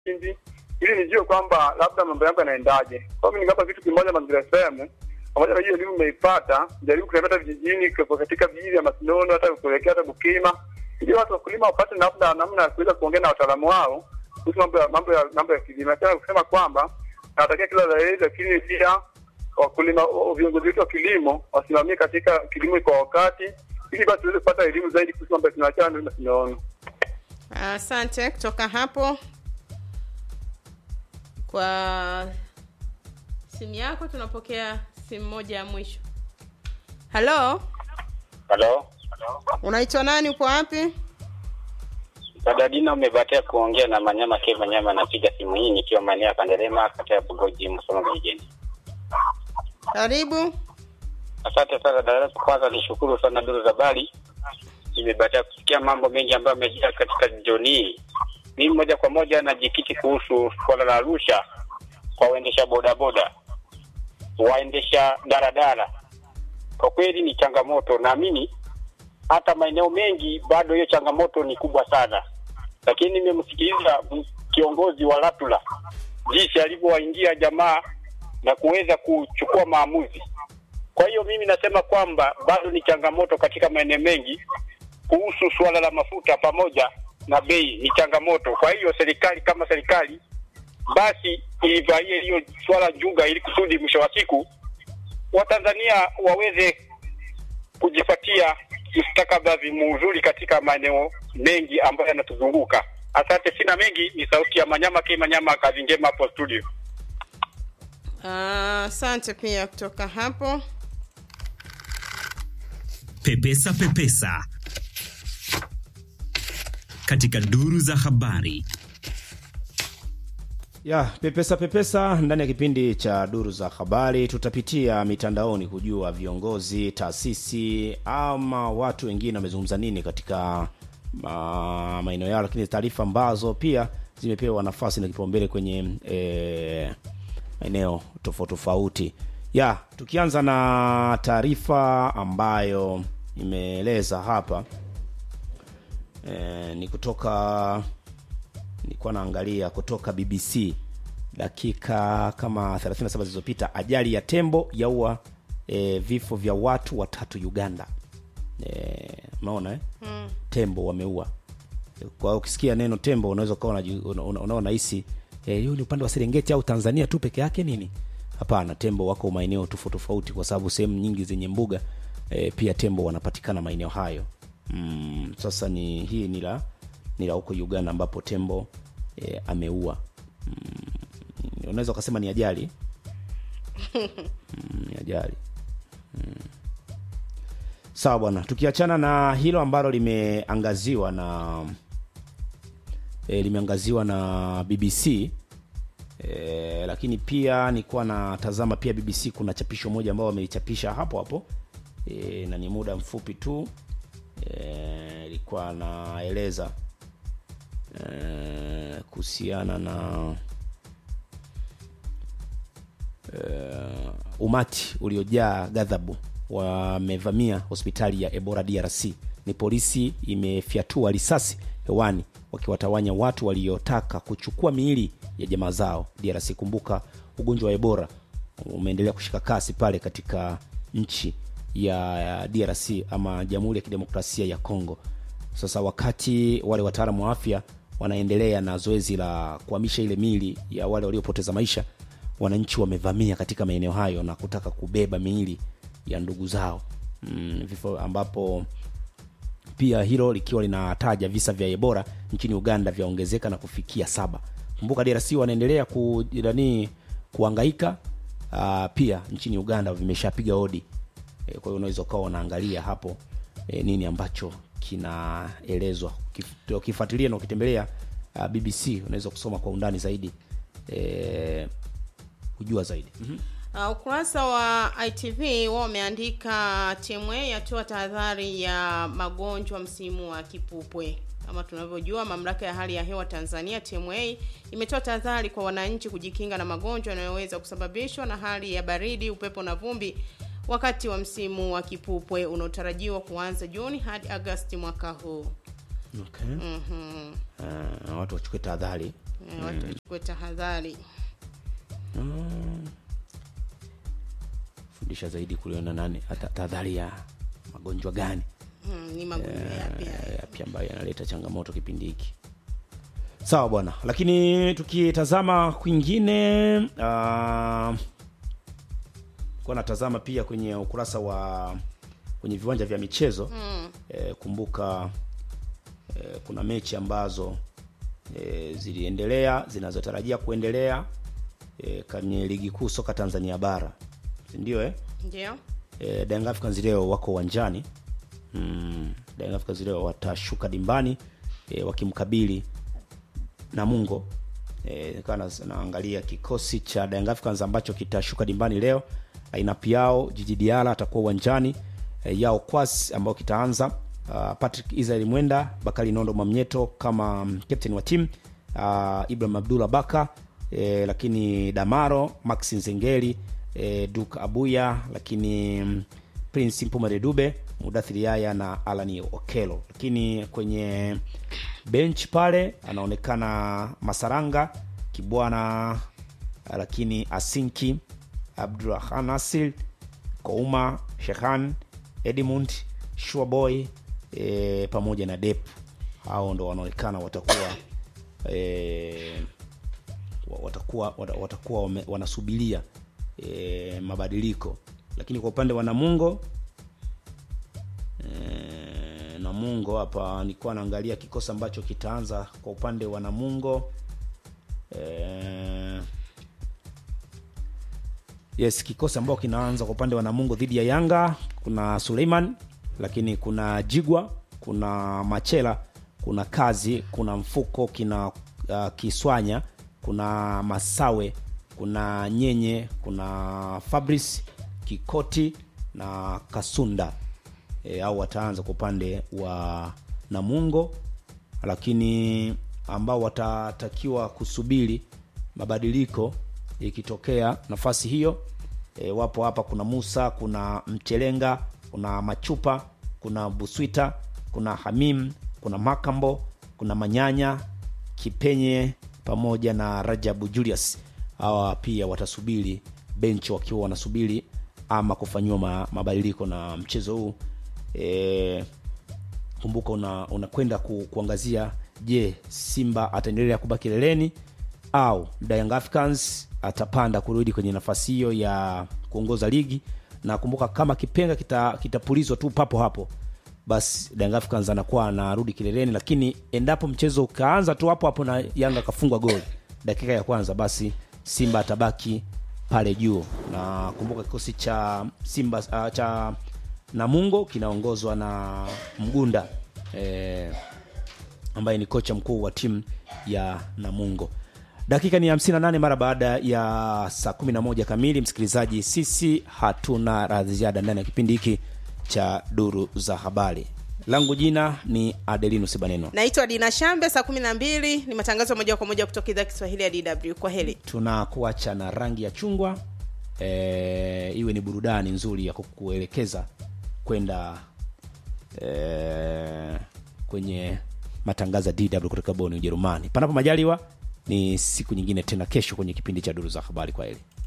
kipindi ili nijue kwamba labda mambo yangu yanaendaje. Kwa hiyo mimi ningapa kitu kimoja Mazingira FM, pamoja na hiyo elimu nimeipata, jaribu kutembea hata vijijini kwa- katika vijiji vya Masinono, hata kuelekea hata Bukima, ili watu wakulima wapate labda namna ya kuweza kuongea na wataalamu wao kuhusu mambo ya mambo ya mambo ya kilimo. Nataka kusema kwamba nawatakia kila la heri, lakini pia wakulima wa- viongozi wetu wa kilimo wasimamie katika kilimo kwa wakati, ili basi tuweze kupata elimu zaidi kuhusu mambo ya tunachana na tunaona. Asante. Kutoka hapo kwa simu yako tunapokea simu moja ya mwisho. Halo, Halo, unaitwa nani? Upo wapi? dada Dina, umebahatika kuongea na Manyama K Manyama. Napiga simu hii nikiwa maeneo ya Kanderema, kata ya Bugoji, Musoma vijijini. Karibu. Asante sana dada. Kwanza nishukuru sana duru za habari, nimebahatika kusikia mambo mengi ambayo yamejia katika jioni hii. Mimi moja kwa moja najikiti kuhusu suala la Arusha kwa waendesha bodaboda, waendesha daradara. Kwa kweli ni changamoto, naamini hata maeneo mengi bado hiyo changamoto ni kubwa sana, lakini nimemsikiliza m- kiongozi wa Latula jinsi alivyowaingia jamaa na kuweza kuchukua maamuzi. Kwa hiyo mimi nasema kwamba bado ni changamoto katika maeneo mengi kuhusu suala la mafuta pamoja na bei, ni changamoto. Kwa hiyo serikali kama serikali basi ilivalie hiyo swala njuga, ili kusudi mwisho wa siku Watanzania waweze kujipatia mustakabali mzuri katika maeneo mengi ambayo yanatuzunguka. Asante, sina mengi. Ni sauti ya Manyama K Manyama, kazi njema hapo studio. Ah, Asante pia kutoka hapo. Pepesa Pepesa katika duru za habari. ya pepesa pepesa ndani ya kipindi cha duru za habari tutapitia mitandaoni kujua viongozi taasisi ama watu wengine wamezungumza nini katika ma- maeneo yao lakini taarifa ambazo pia zimepewa nafasi na kipaumbele kwenye eh, maeneo tofauti tofauti ya tukianza na taarifa ambayo imeeleza hapa eh, ni kutoka nilikuwa naangalia kutoka BBC dakika kama 37 zilizopita, ajali ya tembo yaua e, vifo vya watu watatu Uganda. E, unaona eh? mm. tembo wameua. Kwa hiyo ukisikia neno tembo unaweza ukawa unaji- una- una- unaona hisi e, hiyo ni upande wa Serengeti au Tanzania tu peke yake nini? Hapana, tembo wako maeneo tofauti tofauti, kwa sababu sehemu nyingi zenye mbuga e, pia tembo wanapatikana maeneo hayo. Mm, sasa ni hii ni la ni la huko Uganda ambapo tembo e, ameua. Mm, unaweza ukasema ni ajali mm, ni ajali mm. Sawa bwana, tukiachana na hilo ambalo limeangaziwa na e, limeangaziwa na BBC e, lakini pia nilikuwa natazama pia BBC kuna chapisho moja ambao wameichapisha hapo hapo e, na ni muda mfupi tu e, ilikuwa naeleza e, kuhusiana na uh, umati uliojaa ghadhabu wamevamia hospitali ya Ebola DRC. Ni polisi imefyatua risasi hewani wakiwatawanya watu waliotaka kuchukua miili ya jamaa zao DRC. Kumbuka ugonjwa wa Ebola umeendelea kushika kasi pale katika nchi ya DRC ama Jamhuri ya Kidemokrasia ya Kongo. Sasa wakati wale wataalamu wa afya wanaendelea na zoezi la kuhamisha ile miili ya wale waliopoteza maisha, wananchi wamevamia katika maeneo hayo na kutaka kubeba miili ya ndugu zao mm, vifo ambapo pia hilo likiwa linataja visa vya Ebola nchini Uganda vyaongezeka na kufikia saba. Kumbuka DRC wanaendelea ku, nani, kuangaika uh, pia nchini Uganda vimeshapiga hodi e, kwa hiyo unaweza ukawa unaangalia hapo e, nini ambacho kinaelezwa Ukif- ukifuatilia na ukitembelea uh, BBC unaweza kusoma kwa undani zaidi e, kujua zaidi mm-hmm. Uh, ukurasa wa ITV wao wameandika TMA yatoa tahadhari ya magonjwa msimu wa kipupwe. Kama tunavyojua, mamlaka ya hali ya hewa Tanzania TMA imetoa tahadhari kwa wananchi kujikinga na magonjwa yanayoweza kusababishwa na hali ya baridi, upepo na vumbi wakati wa msimu wa kipupwe unaotarajiwa kuanza Juni hadi Agosti mwaka huu. okay. Mhm. uh, watu wachukue tahadhari Eh, watu wachukue tahadhari fundisha zaidi kuliona nani hata tahadhari ya magonjwa gani Mm, ni magonjwa yapi haya? eh, yapi ambayo yanaleta changamoto kipindi hiki sawa bwana lakini tukitazama kwingine uh, kuwa natazama pia kwenye ukurasa wa kwenye viwanja vya michezo mm. eh, kumbuka eh, kuna mechi ambazo eh, ziliendelea zinazotarajia kuendelea eh, kwenye ligi kuu soka tanzania bara sindio eh? ndio e, Young Africans leo wako uwanjani mm, Young Africans leo watashuka dimbani e, wakimkabili Namungo e, nikawa na- naangalia kikosi cha Young Africans ambacho kitashuka dimbani leo lineup yao Jiji Diala atakuwa uwanjani e, yao Kwas ambao kitaanza uh, Patrick Israel Mwenda Bakari Nondo Mwamnyeto kama mm, captain wa timu uh, Ibrahim Abdullah Baka e, lakini Damaro Max Nzengeli e, Duke Abuya lakini mm, Prince Mpumare Dube Mudathiri Yaya na Alani Okelo, lakini kwenye bench pale anaonekana Masaranga Kibwana, lakini Asinki Abdurrahman Nasir Kouma Shekhan Edmund Shuaboy e, pamoja na Dep. Hao ndo wanaonekana watakuwa e, wa- watakuwa wata- watakuwa wame- wanasubiria e, mabadiliko lakini kwa upande wa namungo e, namungo hapa nilikuwa naangalia kikosi ambacho kitaanza kwa upande wa namungo e, yes kikosi ambao kinaanza kwa upande wa namungo dhidi ya yanga kuna suleiman lakini kuna jigwa kuna machela kuna kazi kuna mfuko kina uh, kiswanya kuna masawe kuna nyenye kuna fabris kikoti na kasunda e, au wataanza kwa upande wa namungo lakini ambao watatakiwa kusubiri mabadiliko ikitokea nafasi hiyo e, wapo hapa kuna musa kuna mchelenga kuna machupa kuna buswita kuna hamim kuna makambo kuna manyanya kipenye pamoja na rajabu julius hawa pia watasubiri benchi wakiwa wanasubiri ama kufanyiwa ma, mabadiliko na mchezo huu e, kumbuka una- unakwenda ku, kuangazia je simba ataendelea kubaki leleni au The Young Africans atapanda kurudi kwenye nafasi hiyo ya kuongoza ligi na kumbuka kama kipenga kita- kitapulizwa tu papo hapo basi The Young Africans anakuwa anarudi kileleni lakini endapo mchezo ukaanza tu hapo hapo na yanga akafungwa goli dakika ya kwanza basi simba atabaki pale juu na kumbuka kikosi cha simba uh, cha namungo kinaongozwa na mgunda eh, ambaye ni kocha mkuu wa timu ya namungo dakika ni 58 mara baada ya saa 11 kamili msikilizaji sisi hatuna la ziada ndani ya kipindi hiki cha duru za habari langu jina ni adelinus baneno naitwa dina shambe saa kumi na mbili ni matangazo moja kwa moja kutoka idhaa ya kiswahili ya dw kwa heli tunakuacha na rangi ya chungwa e, iwe ni burudani nzuri ya kukuelekeza kwenda e, kwenye matangazo ya dw kutoka boni ujerumani panapo majaliwa ni siku nyingine tena kesho kwenye kipindi cha duru za habari kwa heli